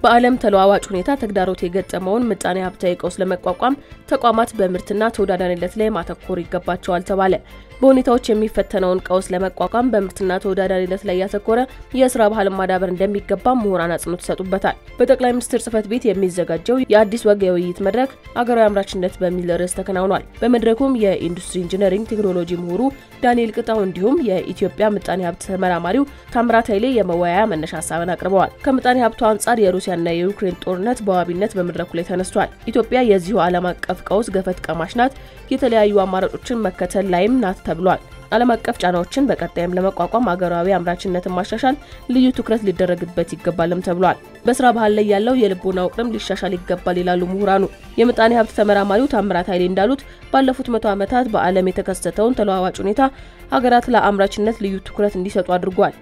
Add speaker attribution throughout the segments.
Speaker 1: በዓለም ተለዋዋጭ ሁኔታ ተግዳሮት የገጠመውን ምጣኔ ሀብታዊ ቀውስ ለመቋቋም ተቋማት በምርትና ተወዳዳሪነት ላይ ማተኮር ይገባቸዋል ተባለ። በሁኔታዎች የሚፈተነውን ቀውስ ለመቋቋም በምርትና ተወዳዳሪነት ላይ ያተኮረ የስራ ባህል ማዳበር እንደሚገባ ምሁራን አጽንኦት ይሰጡበታል። በጠቅላይ ሚኒስትር ጽህፈት ቤት የሚዘጋጀው የአዲስ ወግ የውይይት መድረክ አገራዊ አምራችነት በሚል ርዕስ ተከናውኗል። በመድረኩም የኢንዱስትሪ ኢንጂነሪንግ ቴክኖሎጂ ምሁሩ ዳንኤል ቅጣው እንዲሁም የኢትዮጵያ ምጣኔ ሀብት ተመራማሪው ታምራት ኃይሌ የመወያያ መነሻ ሀሳብን አቅርበዋል። ከምጣኔ ሀብቱ አንጻር የሩሲያና የዩክሬን ጦርነት በዋቢነት በመድረኩ ላይ ተነስቷል። ኢትዮጵያ የዚሁ ዓለም አቀፍ ቀውስ ገፈት ቀማሽ ናት፣ የተለያዩ አማራጮችን መከተል ላይም ናት ተብሏል። ዓለም አቀፍ ጫናዎችን በቀጣይም ለመቋቋም አገራዊ አምራችነትን ማሻሻል ልዩ ትኩረት ሊደረግበት ይገባልም ተብሏል። በስራ ባህል ላይ ያለው የልቦና ውቅርም ሊሻሻል ይገባል ይላሉ ምሁራኑ። የምጣኔ ሀብት ተመራማሪው ታምራት ኃይሌ እንዳሉት ባለፉት መቶ ዓመታት በዓለም የተከሰተውን ተለዋዋጭ ሁኔታ ሀገራት ለአምራችነት ልዩ ትኩረት እንዲሰጡ አድርጓል።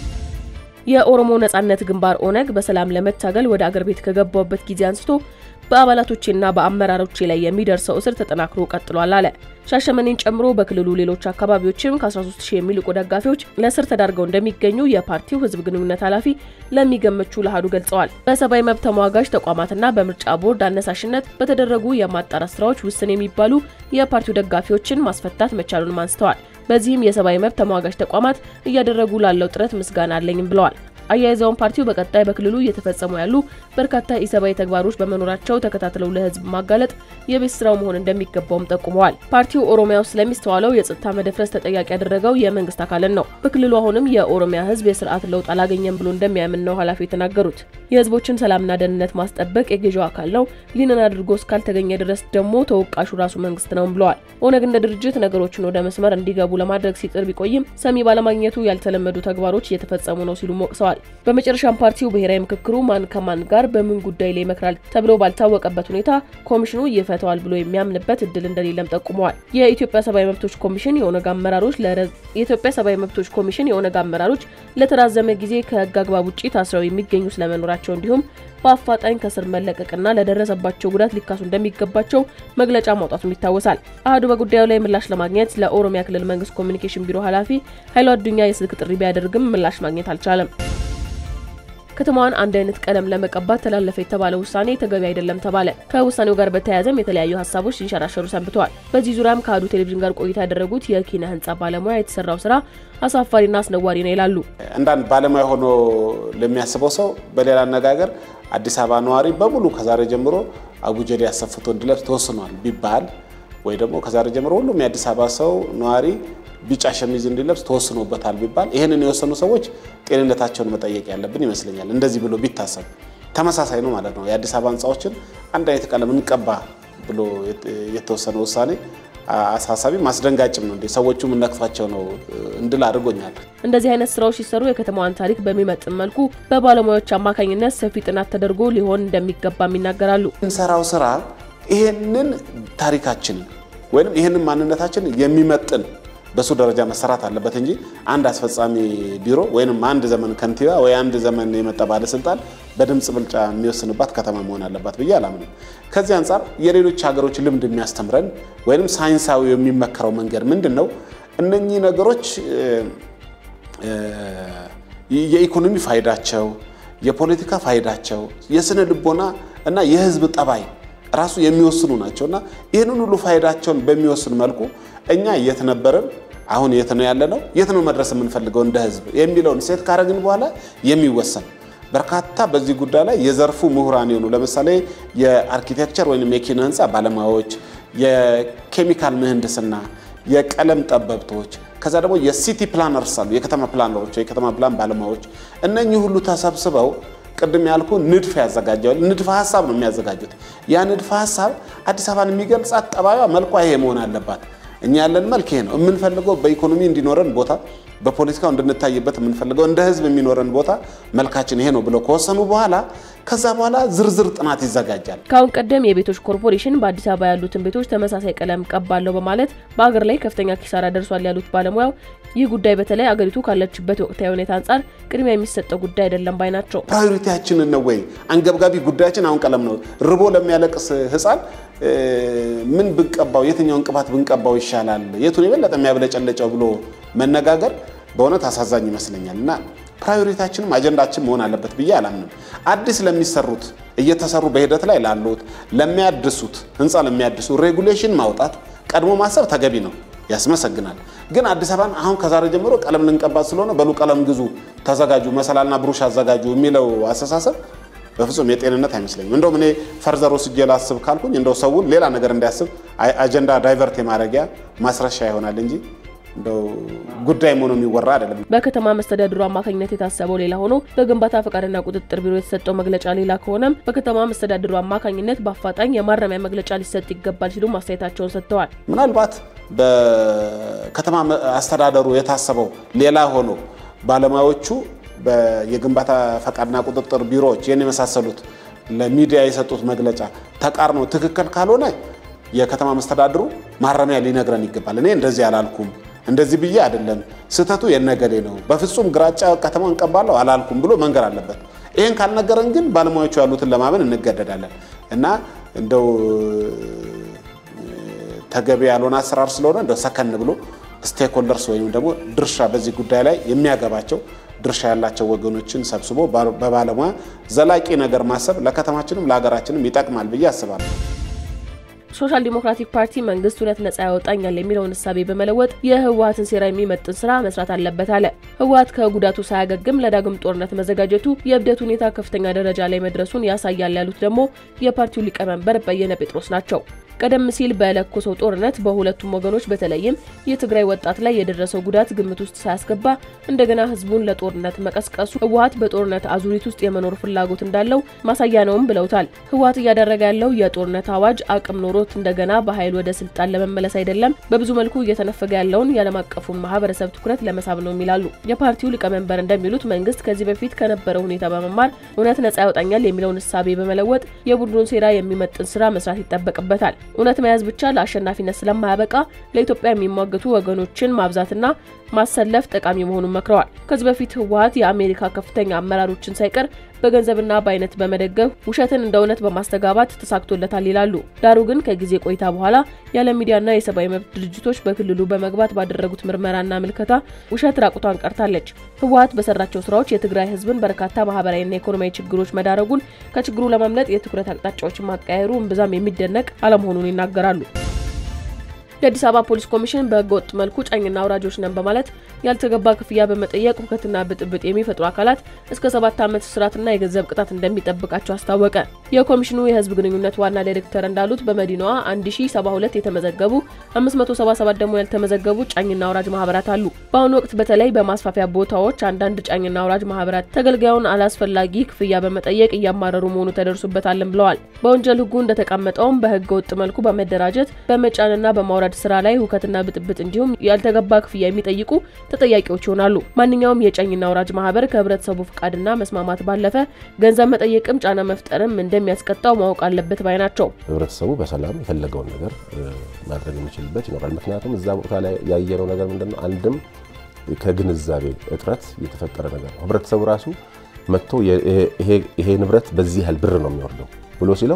Speaker 1: የኦሮሞ ነጻነት ግንባር ኦነግ በሰላም ለመታገል ወደ አገር ቤት ከገባበት ጊዜ አንስቶ በአባላቶቼና በአመራሮቼ ላይ የሚደርሰው እስር ተጠናክሮ ቀጥሏል አለ። ሻሸመኔን ጨምሮ በክልሉ ሌሎች አካባቢዎችም ከ13000 የሚልቁ ደጋፊዎች ለእስር ተዳርገው እንደሚገኙ የፓርቲው ሕዝብ ግንኙነት ኃላፊ ለሚገመቹ ለአሃዱ ገልጸዋል። በሰብአዊ መብት ተሟጋጅ ተቋማትና በምርጫ ቦርድ አነሳሽነት በተደረጉ የማጣራት ስራዎች ውስን የሚባሉ የፓርቲው ደጋፊዎችን ማስፈታት መቻሉንም አንስተዋል። በዚህም የሰብአዊ መብት ተሟጋጅ ተቋማት እያደረጉ ላለው ጥረት ምስጋና አለኝም ብለዋል። አያይዘውን ፓርቲው በቀጣይ በክልሉ እየተፈጸሙ ያሉ በርካታ ኢሰብአዊ ተግባሮች በመኖራቸው ተከታትለው ለህዝብ ማጋለጥ የቤት ስራው መሆን እንደሚገባውም ጠቁመዋል። ፓርቲው ኦሮሚያ ውስጥ ስለሚስተዋለው የጸጥታ መደፍረስ ተጠያቂ ያደረገው የመንግስት አካልን ነው። በክልሉ አሁንም የኦሮሚያ ህዝብ የስርዓት ለውጥ አላገኘም ብሎ እንደሚያምን ነው ኃላፊ የተናገሩት። የህዝቦችን ሰላምና ደህንነት ማስጠበቅ የገዢው አካል ነው። ይህንን አድርጎ እስካልተገኘ ድረስ ደግሞ ተወቃሹ ራሱ መንግስት ነውም ብለዋል። ኦነግ እንደ ድርጅት ነገሮችን ወደ መስመር እንዲገቡ ለማድረግ ሲጥር ቢቆይም ሰሚ ባለማግኘቱ ያልተለመዱ ተግባሮች እየተፈጸሙ ነው ሲሉ ወቅሰዋል። በመጨረሻም ፓርቲው ብሔራዊ ምክክሩ ማን ከማን ጋር በምን ጉዳይ ላይ ይመክራል ተብሎ ባልታወቀበት ሁኔታ ኮሚሽኑ ይፈተዋል ብሎ የሚያምንበት እድል እንደሌለም ጠቁመዋል። የኢትዮጵያ ሰብአዊ መብቶች ኮሚሽን የኦነግ አመራሮች የኢትዮጵያ ሰብአዊ መብቶች ኮሚሽን የኦነግ አመራሮች ለተራዘመ ጊዜ ከህግ አግባብ ውጭ ታስረው የሚገኙ ስለመኖራቸው እንዲሁም በአፋጣኝ ከስር መለቀቅና ለደረሰባቸው ጉዳት ሊካሱ እንደሚገባቸው መግለጫ ማውጣቱም ይታወሳል። አህዱ በጉዳዩ ላይ ምላሽ ለማግኘት ለኦሮሚያ ክልል መንግስት ኮሚኒኬሽን ቢሮ ኃላፊ ኃይሉ አዱኛ የስልክ ጥሪ ቢያደርግም ምላሽ ማግኘት አልቻለም። ከተማዋን አንድ አይነት ቀለም ለመቀባት ተላለፈ የተባለው ውሳኔ ተገቢ አይደለም ተባለ። ከውሳኔው ጋር በተያያዘም የተለያዩ ሀሳቦች ሲንሸራሸሩ ሰንብተዋል። በዚህ ዙሪያም ከአህዱ ቴሌቪዥን ጋር ቆይታ ያደረጉት የኪነ ህንጻ ባለሙያ የተሰራው ስራ አሳፋሪና አስነዋሪ ነው ይላሉ።
Speaker 2: አንዳንድ ባለሙያ ሆኖ ለሚያስበው ሰው በሌላ አነጋገር አዲስ አበባ ነዋሪ በሙሉ ከዛሬ ጀምሮ አቡጀዴ አሰፍቶ እንዲለብስ ተወስኗል ቢባል ወይ ደግሞ ከዛሬ ጀምሮ ሁሉም የአዲስ አበባ ሰው ነዋሪ ቢጫ ሸሚዝ እንዲለብስ ተወስኖበታል ቢባል ይህንን የወሰኑ ሰዎች ጤንነታቸውን መጠየቅ ያለብን ይመስለኛል። እንደዚህ ብሎ ቢታሰብ ተመሳሳይ ነው ማለት ነው። የአዲስ አበባ ህንፃዎችን አንድ አይነት ቀለም እንቀባ ብሎ የተወሰነ ውሳኔ አሳሳቢ ማስደንጋጭም ነው። እንዴ ሰዎቹ የምነቅፋቸው ነው እንድል አድርጎኛል።
Speaker 1: እንደዚህ አይነት ስራዎች ሲሰሩ የከተማዋን ታሪክ በሚመጥን መልኩ በባለሙያዎች አማካኝነት ሰፊ ጥናት ተደርጎ ሊሆን እንደሚገባም ይናገራሉ።
Speaker 2: እንሰራው ስራ ይሄንን ታሪካችንን ወይም ይሄንን ማንነታችንን የሚመጥን በሱ ደረጃ መሰራት አለበት እንጂ አንድ አስፈጻሚ ቢሮ ወይም አንድ ዘመን ከንቲባ ወይ አንድ ዘመን የመጣ ባለስልጣን በድምፅ ብልጫ የሚወስንባት ከተማ መሆን አለባት ብዬ አላምንም። ከዚህ አንጻር የሌሎች ሀገሮች ልምድ የሚያስተምረን ወይም ሳይንሳዊ የሚመከረው መንገድ ምንድን ነው? እነኚህ ነገሮች የኢኮኖሚ ፋይዳቸው፣ የፖለቲካ ፋይዳቸው፣ የስነ ልቦና እና የህዝብ ጠባይ ራሱ የሚወስኑ ናቸው እና ይህንን ሁሉ ፋይዳቸውን በሚወስን መልኩ እኛ የት ነበርን፣ አሁን የት ነው ያለነው፣ የት ነው መድረስ የምንፈልገው እንደ ህዝብ የሚለውን ሴት ካረግን በኋላ የሚወሰን በርካታ በዚህ ጉዳይ ላይ የዘርፉ ምሁራን የሆኑ ለምሳሌ የአርኪቴክቸር ወይም የኪነ ህንፃ ባለሙያዎች፣ የኬሚካል ምህንድስና፣ የቀለም ጠበብቶች ከዛ ደግሞ የሲቲ ፕላነርስ አሉ፣ የከተማ ፕላነሮች፣ የከተማ ፕላን ባለሙያዎች እነኚህ ሁሉ ተሰብስበው ቅድም ያልኩ ንድፍ ያዘጋጃሉ። ንድፈ ሀሳብ ነው የሚያዘጋጁት። ያ ንድፈ ሀሳብ አዲስ አበባን የሚገልጻት ጠባዩዋ፣ መልኳ ይሄ መሆን አለባት። እኛ ያለን መልክ ይሄ ነው የምንፈልገው። በኢኮኖሚ እንዲኖረን ቦታ፣ በፖለቲካው እንድንታይበት የምንፈልገው እንደ ህዝብ የሚኖረን ቦታ መልካችን ይሄ ነው ብለው ከወሰኑ በኋላ ከዛ በኋላ ዝርዝር ጥናት ይዘጋጃል።
Speaker 1: ከአሁን ቀደም የቤቶች ኮርፖሬሽን በአዲስ አበባ ያሉትን ቤቶች ተመሳሳይ ቀለም ቀባለው በማለት በአገር ላይ ከፍተኛ ኪሳራ ደርሷል ያሉት ባለሙያው ይህ ጉዳይ በተለይ አገሪቱ ካለችበት ወቅታዊ ሁኔታ አንጻር ቅድሚያ የሚሰጠው ጉዳይ አይደለም ባይ ናቸው።
Speaker 2: ፕራዮሪቲያችንን ነው ወይ አንገብጋቢ ጉዳያችን አሁን ቀለም ነው። ርቦ ለሚያለቅስ ህፃን ምን ብንቀባው፣ የትኛውን ቅባት ብንቀባው ይሻላል፣ የቱን የበለጠ የሚያብለጨለጨው ብሎ መነጋገር በእውነት አሳዛኝ ይመስለኛል እና ፕራዮሪታችንም አጀንዳችን መሆን አለበት ብዬ አላምንም። አዲስ ለሚሰሩት እየተሰሩ በሂደት ላይ ላሉት ለሚያድሱት ህንፃ ለሚያድሱ ሬጉሌሽን ማውጣት ቀድሞ ማሰብ ተገቢ ነው፣ ያስመሰግናል። ግን አዲስ አበባን አሁን ከዛሬ ጀምሮ ቀለም ልንቀባት ስለሆነ በሉ ቀለም ግዙ፣ ተዘጋጁ፣ መሰላልና ብሩሽ አዘጋጁ የሚለው አስተሳሰብ በፍጹም የጤንነት አይመስለኝም። እንደውም እኔ ፈርዘር ወስጄ ላስብ ካልኩኝ እንደው ሰውን ሌላ ነገር እንዲያስብ አጀንዳ ዳይቨርት የማድረጊያ ማስረሻ ይሆናል እንጂ እንደው ጉዳይ መሆኑ የሚወራ አይደለም።
Speaker 1: በከተማ መስተዳድሩ አማካኝነት የታሰበው ሌላ ሆኖ በግንባታ ፈቃድና ቁጥጥር ቢሮ የተሰጠው መግለጫ ሌላ ከሆነም በከተማ መስተዳድሩ አማካኝነት በአፋጣኝ የማረሚያ መግለጫ ሊሰጥ ይገባል ሲሉ ማስተያየታቸውን ሰጥተዋል።
Speaker 2: ምናልባት በከተማ አስተዳደሩ የታሰበው ሌላ ሆኖ ባለሙያዎቹ የግንባታ ፈቃድና ቁጥጥር ቢሮዎች ይህን የመሳሰሉት ለሚዲያ የሰጡት መግለጫ ተቃርኖ ትክክል ካልሆነ የከተማ መስተዳድሩ ማረሚያ ሊነግረን ይገባል። እኔ እንደዚህ አላልኩም፣ እንደዚህ ብዬ አይደለም፣ ስህተቱ የነገሌ ነው፣ በፍጹም ግራጫ ከተማ እንቀባለሁ አላልኩም ብሎ መንገር አለበት። ይህን ካልነገረን ግን ባለሙያዎቹ ያሉትን ለማመን እንገደዳለን እና እንደው ተገቢ ያልሆነ አሰራር ስለሆነ እንደው ሰከን ብሎ ስቴክሆልደርስ ወይም ደግሞ ድርሻ በዚህ ጉዳይ ላይ የሚያገባቸው ድርሻ ያላቸው ወገኖችን ሰብስቦ በባለሙያ ዘላቂ ነገር ማሰብ ለከተማችንም ለሀገራችንም ይጠቅማል ብዬ አስባለሁ።
Speaker 1: ሶሻል ዲሞክራቲክ ፓርቲ መንግስት እውነት ነጻ ያወጣኛል የሚለውን እሳቤ በመለወጥ የህወሀትን ሴራ የሚመጥን ስራ መስራት አለበት አለ። ህወሀት ከጉዳቱ ሳያገግም ለዳግም ጦርነት መዘጋጀቱ የእብደት ሁኔታ ከፍተኛ ደረጃ ላይ መድረሱን ያሳያል ያሉት ደግሞ የፓርቲው ሊቀመንበር በየነ ጴጥሮስ ናቸው። ቀደም ሲል በለኮሰው ጦርነት በሁለቱም ወገኖች በተለይም የትግራይ ወጣት ላይ የደረሰው ጉዳት ግምት ውስጥ ሳያስገባ እንደገና ህዝቡን ለጦርነት መቀስቀሱ ህወሀት በጦርነት አዙሪት ውስጥ የመኖር ፍላጎት እንዳለው ማሳያ ነውም ብለውታል። ህወሀት እያደረገ ያለው የጦርነት አዋጅ አቅም ኖሮት እንደገና በኃይል ወደ ስልጣን ለመመለስ አይደለም፣ በብዙ መልኩ እየተነፈገ ያለውን የዓለም አቀፉን ማህበረሰብ ትኩረት ለመሳብ ነው የሚላሉ የፓርቲው ሊቀመንበር እንደሚሉት መንግስት ከዚህ በፊት ከነበረው ሁኔታ በመማር እውነት ነጻ ያወጣኛል የሚለውን እሳቤ በመለወጥ የቡድኑን ሴራ የሚመጥን ስራ መስራት ይጠበቅበታል። እውነት መያዝ ብቻ ለአሸናፊነት ስለማያበቃ ለኢትዮጵያ የሚሟገቱ ወገኖችን ማብዛትና ማሰለፍ ጠቃሚ መሆኑን መክረዋል። ከዚህ በፊት ህወሀት የአሜሪካ ከፍተኛ አመራሮችን ሳይቀር በገንዘብና በአይነት በመደገፍ ውሸትን እንደ እውነት በማስተጋባት ተሳክቶለታል ይላሉ። ዳሩ ግን ከጊዜ ቆይታ በኋላ የዓለም ሚዲያና የሰብአዊ መብት ድርጅቶች በክልሉ በመግባት ባደረጉት ምርመራና ምልከታ ውሸት ራቁቷን ቀርታለች። ህወሀት በሰራቸው ስራዎች የትግራይ ህዝብን በርካታ ማህበራዊና ኢኮኖሚያዊ ችግሮች መዳረጉን፣ ከችግሩ ለማምለጥ የትኩረት አቅጣጫዎችን ማቀያየሩ እምብዛም የሚደነቅ አለመሆኑን ይናገራሉ። የአዲስ አበባ ፖሊስ ኮሚሽን በህገ ወጥ መልኩ ጫኝና አውራጆች ነን በማለት ያልተገባ ክፍያ በመጠየቅ ሁከትና ብጥብጥ የሚፈጥሩ አካላት እስከ ሰባት ዓመት እስራትና የገንዘብ ቅጣት እንደሚጠብቃቸው አስታወቀ። የኮሚሽኑ የህዝብ ግንኙነት ዋና ዳይሬክተር እንዳሉት በመዲናዋ 1072 የተመዘገቡ 577 ደግሞ ያልተመዘገቡ ጫኝና አውራጅ ማህበራት አሉ። በአሁኑ ወቅት በተለይ በማስፋፊያ ቦታዎች አንዳንድ ጫኝና አውራጅ ማህበራት ተገልጋዩን አላስፈላጊ ክፍያ በመጠየቅ እያማረሩ መሆኑ ተደርሶበታልም ብለዋል። በወንጀል ህጉ እንደተቀመጠውም በህገ ወጥ መልኩ በመደራጀት በመጫንና በማውራድ ስራ ላይ ሁከትና ብጥብጥ እንዲሁም ያልተገባ ክፍያ የሚጠይቁ ተጠያቂዎች ይሆናሉ። ማንኛውም የጫኝና አውራጅ ማህበር ከህብረተሰቡ ፍቃድና መስማማት ባለፈ ገንዘብ መጠየቅም ጫና መፍጠርም እንደሚያስቀጣው ማወቅ አለበት ባይ ናቸው።
Speaker 3: ህብረተሰቡ በሰላም የፈለገውን ነገር ማድረግ የሚችልበት ይኖራል። ምክንያቱም እዛ ቦታ ላይ ያየነው ነገር ምንድነው? አንድም ከግንዛቤ እጥረት የተፈጠረ ነገር ነው። ህብረተሰቡ ራሱ መጥቶ ይሄ ንብረት በዚህ ያህል ብር ነው የሚወርደው ብሎ ሲለው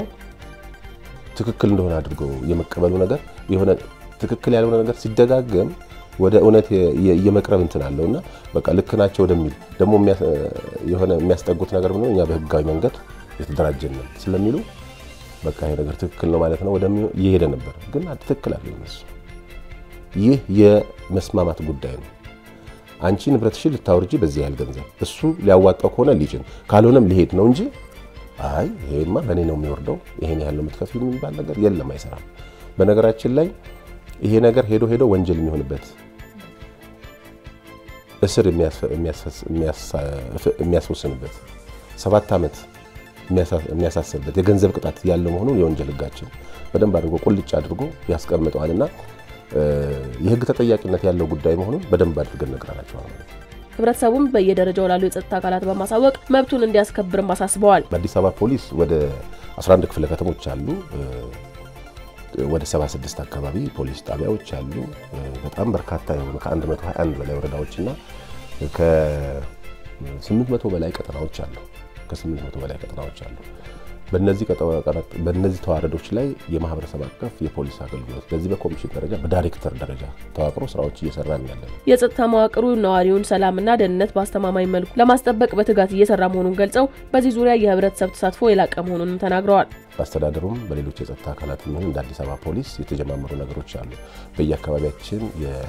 Speaker 3: ትክክል እንደሆነ አድርጎ የመቀበሉ ነገር የሆነ ትክክል ያልሆነ ነገር ሲደጋገም ወደ እውነት የመቅረብ እንትን አለው እና በቃ ልክ ናቸው ወደሚል ደግሞ የሆነ የሚያስጠጉት ነገር ምንድነው እኛ በህጋዊ መንገድ የተደራጀን ነን ስለሚሉ በቃ ይሄ ነገር ትክክል ነው ማለት ነው ወደሚሆን እየሄደ ነበር። ግን ትክክል አለ እነሱ። ይህ የመስማማት ጉዳይ ነው። አንቺ ንብረትሽን ልታወርጂ በዚህ ያህል ገንዘብ እሱ ሊያዋጣው ከሆነ ሊጭን ካልሆነም ሊሄድ ነው እንጂ አይ ይሄማ በእኔ ነው የሚወርደው ይሄን ያህል ነው የምትከፍል የሚባል ነገር የለም፣ አይሰራም። በነገራችን ላይ ይሄ ነገር ሄዶ ሄዶ ወንጀል የሚሆንበት እስር የሚያስወስንበት ሰባት ዓመት የሚያሳስርበት የገንዘብ ቅጣት ያለው መሆኑን የወንጀል ህጋችን በደንብ አድርጎ ቁልጭ አድርጎ ያስቀምጠዋል እና የህግ ተጠያቂነት ያለው ጉዳይ መሆኑን በደንብ አድርገን ነግረናቸዋል ማለት ነው።
Speaker 1: ህብረተሰቡም በየደረጃው ላሉ የጸጥታ አካላት በማሳወቅ መብቱን እንዲያስከብርም አሳስበዋል።
Speaker 3: በአዲስ አበባ ፖሊስ ወደ 11 ክፍለ ከተሞች አሉ። ወደ 76 አካባቢ ፖሊስ ጣቢያዎች አሉ። በጣም በርካታ የሆኑ ከ121 በላይ ወረዳዎችና ከ800 በላይ ቀጠናዎች አሉ። ከ800 በላይ ቀጠናዎች አሉ። በእነዚህ ተዋረዶች ላይ የማህበረሰብ አቀፍ የፖሊስ አገልግሎት በዚህ በኮሚሽን ደረጃ በዳይሬክተር ደረጃ ተዋቅሮ ስራዎች እየሰራ ያለ ነው።
Speaker 1: የጸጥታ መዋቅሩ ነዋሪውን ሰላምና ደህንነት በአስተማማኝ መልኩ ለማስጠበቅ በትጋት እየሰራ መሆኑን ገልጸው በዚህ ዙሪያ የህብረተሰብ ተሳትፎ የላቀ መሆኑንም ተናግረዋል።
Speaker 3: በአስተዳደሩም በሌሎች የጸጥታ አካላት የሚሆን እንደ አዲስ አበባ ፖሊስ የተጀማመሩ ነገሮች አሉ። በየአካባቢያችን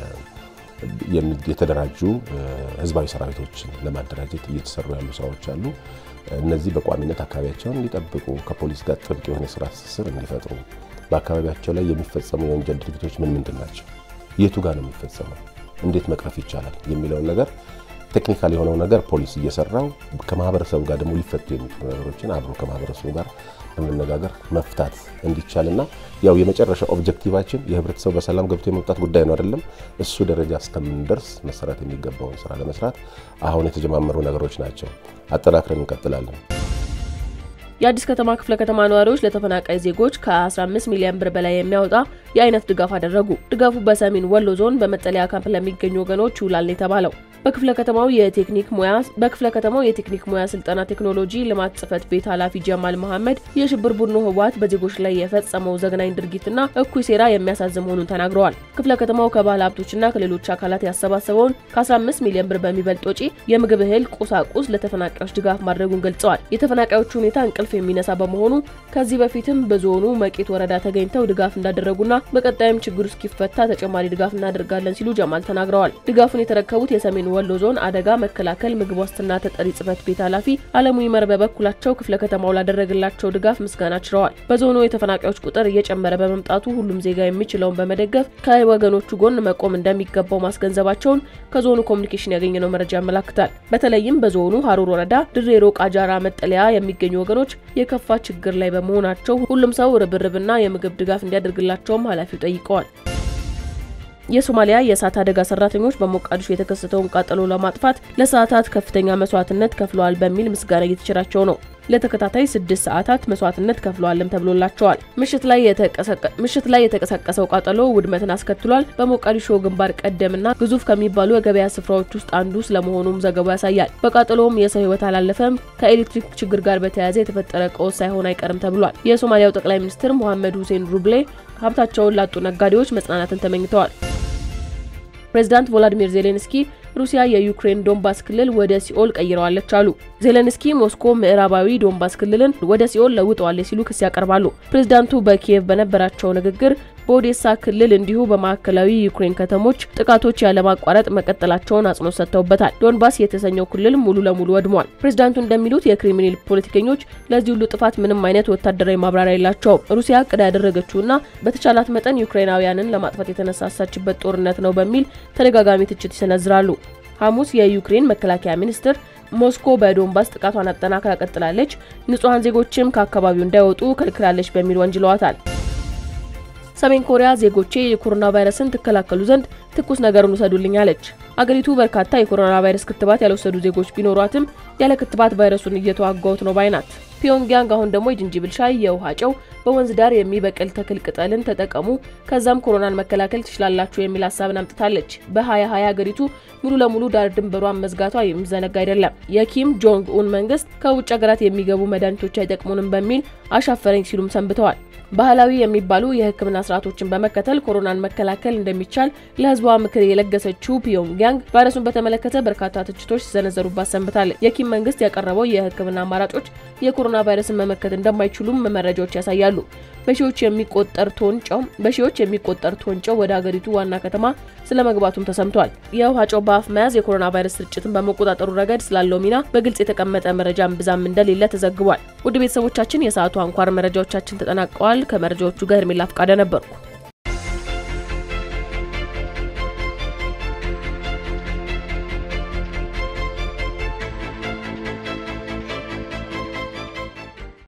Speaker 3: የተደራጁ ህዝባዊ ሰራዊቶችን ለማደራጀት እየተሰሩ ያሉ ስራዎች አሉ። እነዚህ በቋሚነት አካባቢያቸውን እንዲጠብቁ ከፖሊስ ጋር ጥብቅ የሆነ የስራ ትስስር እንዲፈጥሩ፣ በአካባቢያቸው ላይ የሚፈጸሙ የወንጀል ድርጊቶች ምን ምንድን ናቸው፣ የቱ ጋር ነው የሚፈጸመው፣ እንዴት መቅረፍ ይቻላል የሚለውን ነገር ቴክኒካል የሆነው ነገር ፖሊስ እየሰራው ከማህበረሰቡ ጋር ደግሞ ሊፈቱ የሚችሉ ነገሮችን አብሮ ከማህበረሰቡ ጋር በመነጋገር መፍታት እንዲቻልና ያው የመጨረሻ ኦብጀክቲቫችን የህብረተሰቡ በሰላም ገብቶ የመውጣት ጉዳይ ነው አይደለም። እሱ ደረጃ እስከምንደርስ መሰራት የሚገባውን ስራ ለመስራት አሁን የተጀማመሩ ነገሮች ናቸው። አጠናክረን እንቀጥላለን።
Speaker 1: የአዲስ ከተማ ክፍለ ከተማ ነዋሪዎች ለተፈናቃይ ዜጎች ከ15 ሚሊዮን ብር በላይ የሚያወጣ የአይነት ድጋፍ አደረጉ። ድጋፉ በሰሜን ወሎ ዞን በመጠለያ ካምፕ ለሚገኙ ወገኖች ይውላል የተባለው በክፍለ ከተማው የቴክኒክ ሙያ በክፍለ ከተማው የቴክኒክ ሙያ ስልጠና ቴክኖሎጂ ልማት ጽህፈት ቤት ኃላፊ ጀማል መሐመድ የሽብር ቡድኑ ህወሓት በዜጎች ላይ የፈጸመው ዘግናኝ ድርጊትና እኩይ ሴራ የሚያሳዝን መሆኑን ተናግረዋል። ክፍለ ከተማው ከባለ ሀብቶችና ከሌሎች አካላት ያሰባሰበውን ከ15 ሚሊዮን ብር በሚበልጥ ወጪ የምግብ እህል፣ ቁሳቁስ ለተፈናቃዮች ድጋፍ ማድረጉን ገልጸዋል። የተፈናቃዮቹ ሁኔታ እንቅልፍ የሚነሳ በመሆኑ ከዚህ በፊትም በዞኑ መቄት ወረዳ ተገኝተው ድጋፍ እንዳደረጉና በቀጣይም ችግሩ እስኪፈታ ተጨማሪ ድጋፍ እናደርጋለን ሲሉ ጀማል ተናግረዋል። ድጋፉን የተረከቡት የሰሜን ወሎ ዞን አደጋ መከላከል ምግብ ዋስትና ተጠሪ ጽህፈት ቤት ኃላፊ አለሙ ይመር በበኩላቸው ክፍለ ከተማው ላደረገላቸው ድጋፍ ምስጋና ችረዋል። በዞኑ የተፈናቃዮች ቁጥር እየጨመረ በመምጣቱ ሁሉም ዜጋ የሚችለውን በመደገፍ ከወገኖቹ ጎን መቆም እንደሚገባው ማስገንዘባቸውን ከዞኑ ኮሚኒኬሽን ያገኘነው መረጃ ያመላክታል። በተለይም በዞኑ ሀሩር ወረዳ ድሬሮ ቃጃራ መጠለያ የሚገኙ ወገኖች የከፋ ችግር ላይ በመሆናቸው ሁሉም ሰው ርብርብና የምግብ ድጋፍ እንዲያደርግላቸውም ኃላፊው ጠይቀዋል። የሶማሊያ የእሳት አደጋ ሰራተኞች በሞቃዲሾ የተከሰተውን ቃጠሎ ለማጥፋት ለሰዓታት ከፍተኛ መስዋዕትነት ከፍለዋል በሚል ምስጋና እየተቸራቸው ነው። ለተከታታይ ስድስት ሰዓታት መስዋዕትነት ከፍለዋልም ተብሎላቸዋል። ምሽት ላይ የተቀሰቀሰው ቃጠሎ ውድመትን አስከትሏል። በሞቃዲሾ ግንባር ቀደምና ግዙፍ ከሚባሉ የገበያ ስፍራዎች ውስጥ አንዱ ስለመሆኑም ዘገባው ያሳያል። በቃጠሎውም የሰው ሕይወት አላለፈም። ከኤሌክትሪክ ችግር ጋር በተያያዘ የተፈጠረ ቀውስ ሳይሆን አይቀርም ተብሏል። የሶማሊያው ጠቅላይ ሚኒስትር ሞሐመድ ሁሴን ሩብሌ ሀብታቸውን ላጡ ነጋዴዎች መጽናናትን ተመኝተዋል። ፕሬዚዳንት ቮላዲሚር ዜሌንስኪ ሩሲያ የዩክሬን ዶንባስ ክልል ወደ ሲኦል ቀይረዋለች አሉ። ዜሌንስኪ ሞስኮ ምዕራባዊ ዶንባስ ክልልን ወደ ሲኦል ለውጠዋለች ሲሉ ክስ ያቀርባሉ። ፕሬዚዳንቱ በኪየቭ በነበራቸው ንግግር በኦዴሳ ክልል እንዲሁ በማዕከላዊ ዩክሬን ከተሞች ጥቃቶች ያለማቋረጥ መቀጠላቸውን አጽንኦት ሰጥተውበታል። ዶንባስ የተሰኘው ክልል ሙሉ ለሙሉ ወድሟል። ፕሬዚዳንቱ እንደሚሉት የክሪሚናል ፖለቲከኞች ለዚህ ሁሉ ጥፋት ምንም አይነት ወታደራዊ ማብራሪያ የላቸውም። ሩሲያ ቅዳ ያደረገችውና በተቻላት መጠን ዩክሬናውያንን ለማጥፋት የተነሳሳችበት ጦርነት ነው በሚል ተደጋጋሚ ትችት ይሰነዝራሉ። ሐሙስ የዩክሬን መከላከያ ሚኒስትር ሞስኮ በዶንባስ ጥቃቷን አጠናክራ ቀጥላለች፣ ንጹሐን ዜጎችም ከአካባቢው እንዳይወጡ ከልክላለች በሚል ወንጅለዋታል። ሰሜን ኮሪያ ዜጎቼ የኮሮና ቫይረስን ትከላከሉ ዘንድ ትኩስ ነገርን ውሰዱልኝ አለች። አገሪቱ በርካታ የኮሮና ቫይረስ ክትባት ያልወሰዱ ዜጎች ቢኖሯትም ያለ ክትባት ቫይረሱን እየተዋጋሁት ነው ባይ ናት። ፒዮንግያንግ አሁን ደግሞ የጅንጅብል ሻይ፣ የውሃ ጨው፣ በወንዝ ዳር የሚበቅል ተክል ቅጠልን ተጠቀሙ፣ ከዛም ኮሮናን መከላከል ትችላላችሁ የሚል ሀሳብን አምጥታለች። በ2020 ሀገሪቱ ሙሉ ለሙሉ ዳር ድንበሯን መዝጋቷ የሚዘነጋ አይደለም። የኪም ጆንግ ኡን መንግስት ከውጭ ሀገራት የሚገቡ መድኃኒቶች አይጠቅሙንም በሚል አሻፈረኝ ሲሉም ሰንብተዋል። ባህላዊ የሚባሉ የሕክምና ስርዓቶችን በመከተል ኮሮናን መከላከል እንደሚቻል ለህዝቧ ምክር የለገሰችው ፒዮንግያንግ ቫይረሱን በተመለከተ በርካታ ትችቶች ሲሰነዘሩባት ሰንብታለች። የኪም መንግስት ያቀረበው የሕክምና አማራጮች የኮሮና ቫይረስን መመከት እንደማይችሉም መረጃዎች ያሳያሉ። በሺዎች የሚቆጠር ቶን ጨው በሺዎች የሚቆጠር ቶን ጨው ወደ ሀገሪቱ ዋና ከተማ ስለ መግባቱም ተሰምቷል። የውሃ ጨው በአፍ መያዝ የኮሮና ቫይረስ ስርጭትን በመቆጣጠሩ ረገድ ስላለው ሚና በግልጽ የተቀመጠ መረጃ እምብዛም እንደሌለ ተዘግቧል። ውድ ቤተሰቦቻችን የሰዓቱ አንኳር መረጃዎቻችን ተጠናቀዋል። ከመረጃዎቹ ጋር ሄርሜላ ፍቃደ ነበርኩ።